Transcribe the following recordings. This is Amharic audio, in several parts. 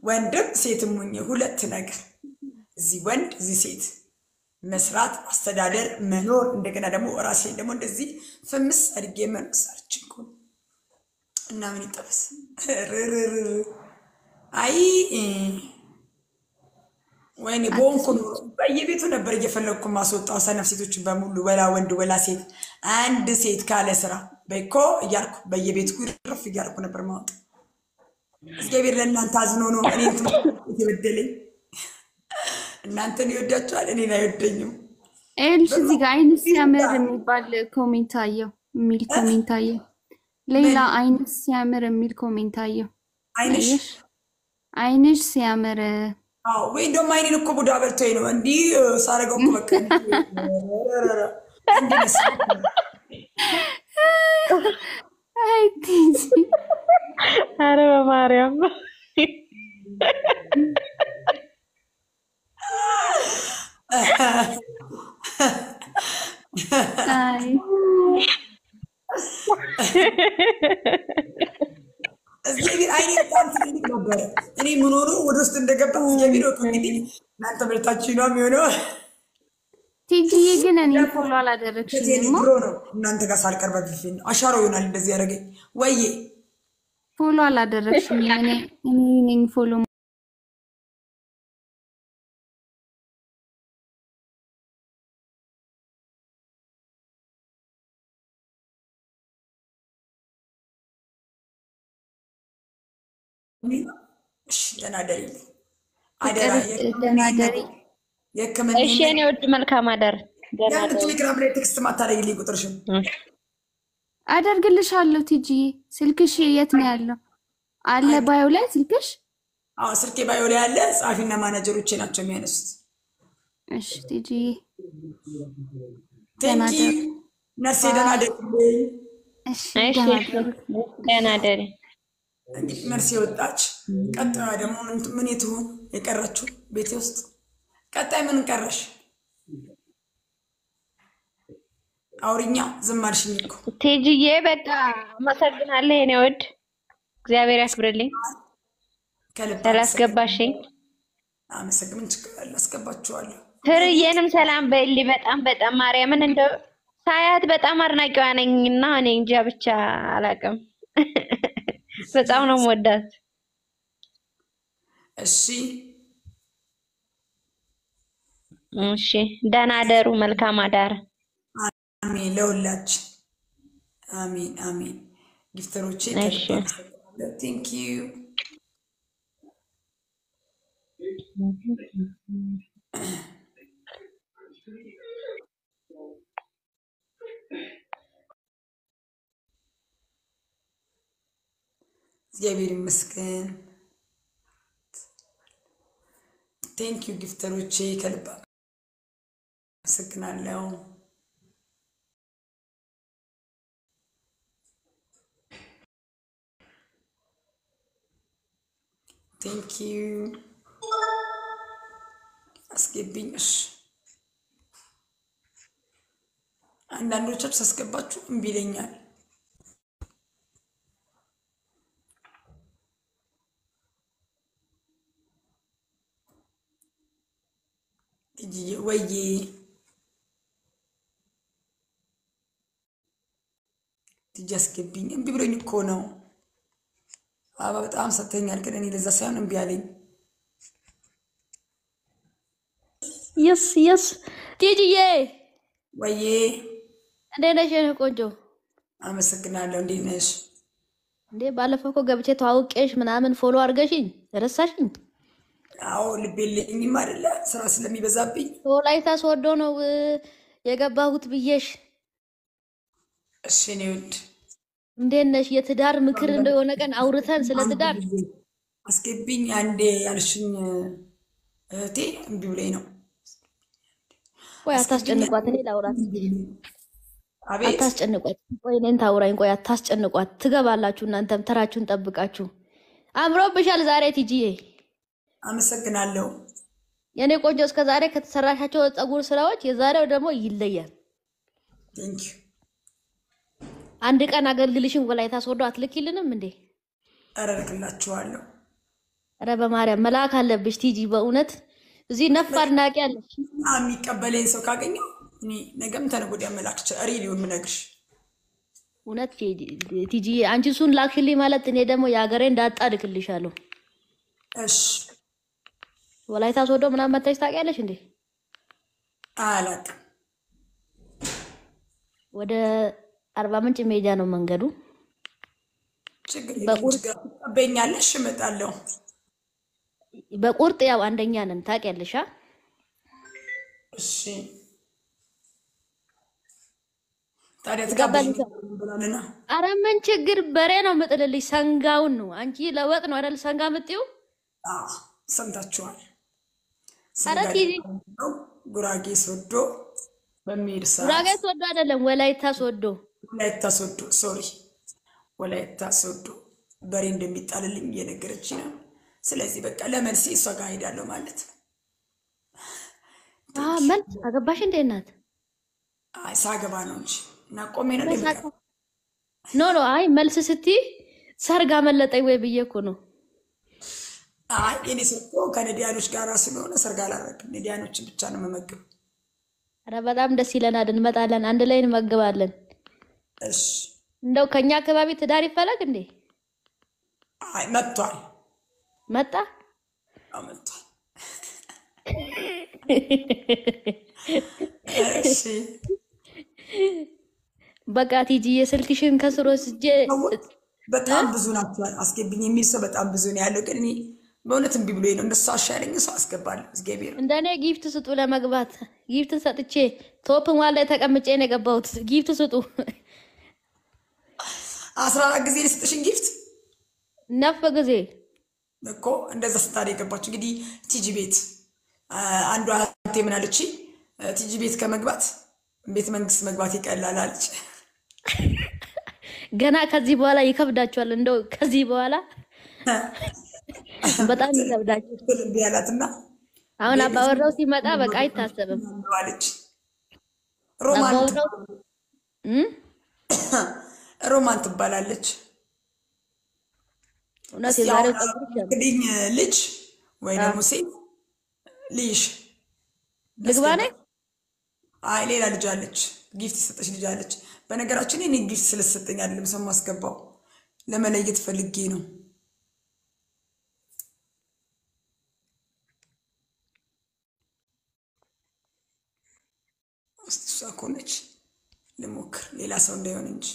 ወንድም ሴትም ሆኜ ሁለት ነገር እዚህ ወንድ እዚህ ሴት መስራት፣ አስተዳደር፣ መኖር እንደገና ደግሞ ራሴን ደግሞ እንደዚህ ፍምስ አድጌ መኖር ሰርች እኮ ነው። እና ምን ይጠበስ ርርር አይ ወይኔ በሆንኩ ኖሮ በየቤቱ ነበር እየፈለግኩ ማስወጣው ሰነፍ ሴቶችን በሙሉ ወላ ወንድ ወላ ሴት አንድ ሴት ካለ ስራ በኮ እያልኩ በየቤቱ ርፍ እያልኩ ነበር ማወጣ። እግዚአብሔር ለእናንተ አዝኖ ነው እኔን ትምህርት የበደለኝ። እናንተን ይወዳችኋል፣ እኔን አይወደኝም። ይኸውልሽ እዚህ ጋር አይንስ ሲያምር የሚባል ኮሜንት አየው የሚል ኮሜንት አየው። ሌላ አይንስ ሲያምር የሚል ኮሜንት አየው። አይንሽ አየሽ? አይንሽ ሲያምር አዎ፣ ወይ እንደውም አይኔን እኮ ቡዳ በልቶኝ ነው እንዲህ ሳረገው እኮ በቃ እንዲህ መስሎኝ ነው። አይ ቲጂ አረ በማርያም አይ እግዚአብሔር አይኔ በጣም ትልቅ ነበረ። እኔ ምኖሩ ወደ ውስጥ እንደገባ እግዚአብሔር ወቅ እንግዲህ እናንተ በልታችሁ ነው የሚሆነው። ቲጂዬ ግን እኔ ፎሎ ከዚህ አላደረግሽኝም። ድሮ ነው እናንተ ጋር ሳልቀር በፊት ነው አሻሮ ይሆናል እንደዚህ ያደረገኝ ወዬ ፎሎ አላደረግሽኝም። እኔ እኔ ነኝ ፎሎ እሺ ደህና ደሪ አደራ ደህና ደሪ። የህክምና እሺ የኔ ውድ መልካም አደር ደህና ያን ደር ቴሌግራም ላይ ቴክስት ማታደርጊልኝ ቁጥርሽን አደርግልሻለሁ። ቲጂዬ ስልክሽ የት ነው ያለው? አለ ባዮ ላይ ስልክሽ? አዎ ስልኬ ባዮ ላይ ያለ ጸሐፊና ማናጀሮቼ ናቸው የሚያነሱት እሺ ቲጂዬ ደህና ቴንኪ ደሪ። ነርሴ ደህና ደሪልኝ እሺ እሺ ደህና እሺ ደሪ። ደህና ደሪ እንግዲህ ነርሴ ወጣች ቀጣዩ ደግሞ ምን- ምን ትሆን የቀረችው ቤቴ ውስጥ ቀጣይ ምን ቀረሽ አውሪኛ ዝም አልሽኝ እኮ ቴጂዬ በቃ አመሰግናለሁ የኔ ውድ እግዚአብሔር ያክብርልኝ ከልብ ስላስገባሽኝ አመሰግን ምን ችግር አለ አስገባችኋለሁ ፍርዬንም ሰላም በይልኝ በጣም በጣም ማርያምን እንደው ሳያት በጣም አድናቂዋ ነኝ እና እኔ እንጃ ብቻ አላውቅም በጣም ነው የምወዳት እሺ እሺ ደህና አደሩ መልካም አዳር አሜን ለሁላችን አሜን አሜን ጊፍተሮቼ እሺ። ቴንክ ዩ እግዚአብሔር ይመስገን ቴንክ ዩ ጊፍተሮቼ ከልብ አመሰግናለሁ ቴንክ ዩ አስገቢኝ። እሺ አንዳንዶቻችሁ ሳስገባችሁ እምቢ ይለኛል። ቲጂዬ ወዬ ቲጂ አስገቢኝ። እምቢ ብሎኝ እኮ ነው። አበባ በጣም ሰጥተኛል፣ ግን እኔ ለዛ ሳይሆን እምቢ አለኝ። የስ የስ ቲጂዬ ወዬ እንዴት ነሽ የኔ ቆንጆ? አመሰግናለሁ። እንዴት ነሽ? እንዴ ባለፈው እኮ ገብቼ ተዋውቄሽ ምናምን ፎሎ አድርገሽኝ ረሳሽኝ? አዎ ልብ የለኝም አይደለ ስራ ስለሚበዛብኝ። ወላይታ ሶዶ ነው እ፣ የገባሁት ብዬሽ። እሺ እኔ ውድ እንዴት ነሽ? የትዳር ምክር እንደሆነ ቀን አውርተን ስለ ትዳር አስገቢኝ አንዴ ያልሽኝ እህቴ እምቢ ብሎኝ ነው። ቆይ አታስጨንቋት፣ እኔ ላውራት። አቤት አታስጨንቋት። ቆይ እኔን ታውራኝ። ቆይ አታስጨንቋት። ትገባላችሁ እናንተም ተራችሁን ጠብቃችሁ። አምሮብሻል ዛሬ ቲጂዬ። አመሰግናለሁ። የእኔ ቆንጆ እስከ ዛሬ ከተሰራሻቸው ፀጉር ስራዎች የዛሬው ደግሞ ይለያል። ቴንክ ዩ አንድ ቀን አገልግልሽን ወላይታ ሶዶ አትልኪልንም እንዴ? እረርክላችኋለሁ። ኧረ በማርያም መልአክ አለብሽ ቲጂ። በእውነት እዚህ ነፍ አድናቂ አለሽ። እና የሚቀበለኝ ሰው ካገኘው እኔ ነገም ተነገ ወዲያ መላክ ይችላል። ሪሊውን የምነግርሽ እውነት ቲጂ፣ አንቺ እሱን ላክሽልኝ ማለት እኔ ደግሞ የሀገሬን ዳጣ እልክልሻለሁ። እሺ። ወላይታ ሶዶ ምናምን መታች ታውቂያለሽ እንዴ? አላውቅም። ወደ አርባ ምንጭ ሜዳ ነው መንገዱ። ችግር የለም። በቁርጥ ችግር ትቀበኛለሽ፣ እመጣለሁ። በቁርጥ ያው አንደኛ ነን ታውቂያለሽ። አ? እሺ። ታዲያ ትገባለሽ? ትቀበኝ ብላለና አረ ምን ችግር በሬ ነው የምጥልልሽ። ሰንጋውን ነው አንቺ ለወጥ ነው አይደል? ሰንጋ ምጥዩ አዎ፣ ሰምታችኋል። አረ ስንጋዴ ቲጂ ነው ጉራጌ ሶዶ በሚሄድ ሰዓት ጉራጌ ሶዶ አይደለም ወላይታ ሶዶ። ወላይታ ሶዶ ሶሪ፣ ወላይታ ሶዶ በሬ እንደሚጣልልኝ እየነገረች ነው። ስለዚህ በቃ ለመልሴ እሷ ጋር ሄዳለሁ ማለት ነው። አ መልስ አገባሽ እንዴ እናት? አይ ሳገባ ነው እንጂ እና ቆሜ ነው እንደምቀር ኖ ኖ፣ አይ መልስ ስትይ ሰርግ አመለጠኝ ወይ ብዬ እኮ ነው። አይ የኔ ሰርጎ ከነዲያኖች ጋር ስለሆነ ሰርግ አላረግም። ነዲያኖችን ብቻ ነው መመግብ። አረ በጣም ደስ ይለናል። እንመጣለን፣ አንድ ላይ እንመግባለን። እሺ። እንደው ከኛ አካባቢ ትዳር ይፈለግ እንዴ? አይ መጥቷል፣ መጣ አዎ መጥቷል። እሺ በቃ ቲጂ የስልክሽን ከስሮ ስጄ ሰዎች በጣም ብዙ ናቸው። አስገብኝ የሚል ሰው በጣም ብዙ ነው ያለው። ግን እኔ በእውነት እምቢ ብሎኝ ነው። እንደሱ አሻለኝ ሰው አስገባለሁ። እግዚአብሔር እንደኔ ጊፍት ስጡ ለመግባት ጊፍት ሰጥቼ ቶፕ ዋን ላይ ተቀምጬ ነው የገባሁት። ጊፍት ስጡ አስራ አራት ጊዜ የሰጠሽን ጊፍት ነፍ ጊዜ እኮ እንደዛ ስታደ የገባችሁ እንግዲህ ቲጂ ቤት አንዷ እህቴ ምን አለች? ቲጂ ቤት ከመግባት ቤተ መንግስት መግባት ይቀላል አለች። ገና ከዚህ በኋላ ይከብዳችኋል። እንደው ከዚህ በኋላ በጣም ይከብዳችኋል። እምቢ አላትና አሁን አባወራው ሲመጣ በቃ አይታሰብም። አለች። ሮማን አባወራው እም? ሮማን ትባላለች። እውነት እስኪ የዛሬው አሁን ፀጉር ይሻላል። እንግዲህ ልጅ ወይ ደግሞ ሴት ልይሽ ልግባ ነኝ አይ ሌላ ልጅ አለች፣ ጊፍት የሰጠች ልጅ አለች። በነገራችን እኔ ጊፍት ስለሰጠኝ አይደለም ሰው ማስገባው ለመለየት ፈልጌ ነው። እስቲ እሷ ከሆነች ልሞክር፣ ሌላ ሰው እንዳይሆን እንጂ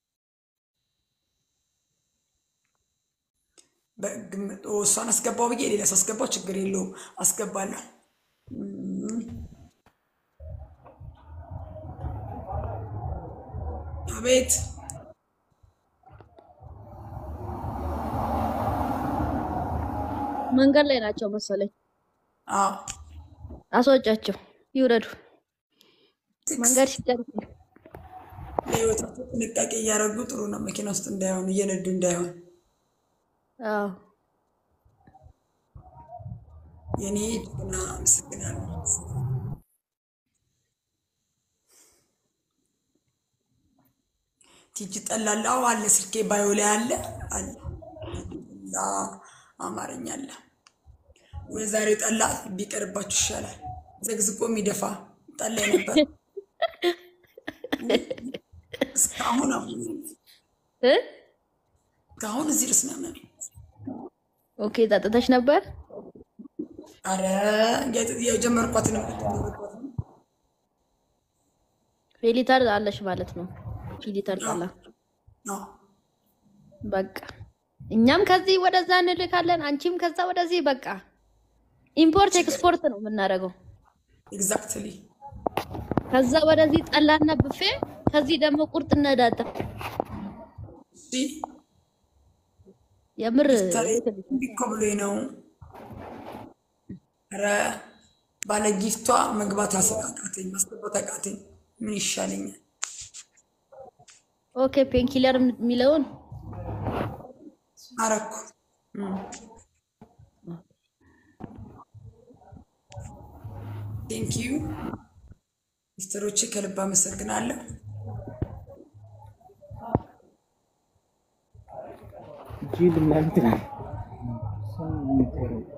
በግምት ኦ፣ እሷን አስገባው ብዬ ሌላ ሰው አስገባው፣ ችግር የለውም አስገባለሁ። አቤት መንገድ ላይ ናቸው መሰለኝ። አዎ አስወጫቸው ይውረዱ። መንገድ ሲጨርሱ ለህይወታቸው ጥንቃቄ እያደረጉ ጥሩ ነው። መኪና ውስጥ እንዳይሆን እየነዱ እንዳይሆን። አዎ የኔ ጀግና አመሰግናለሁ። ቲጂ ጠላላ አዎ አለ፣ ስልኬ ባዮ ላይ አለ አለ ጠላ አማርኛ አለ ወይ? ዛሬው ጠላ ቢቀርባችሁ ይሻላል። ዘግዝቆ የሚደፋ ጠላ ነበር እስካሁን አሁን እ እስካሁን እዚህ ድረስ ነው ያመመኝ። ኦኬ ጠጥተሽ ነበር? አረ የጀመርኳትን ፌሊተር አለሽ ማለት ነው። ፌሊተር ጠላ በቃ እኛም ከዚህ ወደዛ እንልካለን፣ አንቺም ከዛ ወደዚህ። በቃ ኢምፖርት ኤክስፖርት ነው የምናደርገው። ኤግዛክትሊ ከዛ ወደዚህ ጠላና ብፌ፣ ከዚህ ደግሞ ቁርጥ ነዳጣ። የምር እኮ ብሎኝ ነው። ኧረ ባለ ጊፍቷ መግባት አቃተኝ፣ ማስገባት አቃተኝ። ምን ይሻለኛል? ኦኬ ፔንኪለር የሚለውን አረኩ። ቴንክ ዩ ሚስተሮቼ፣ ከልብ አመሰግናለሁ። ጅል እናንተ ጥሩ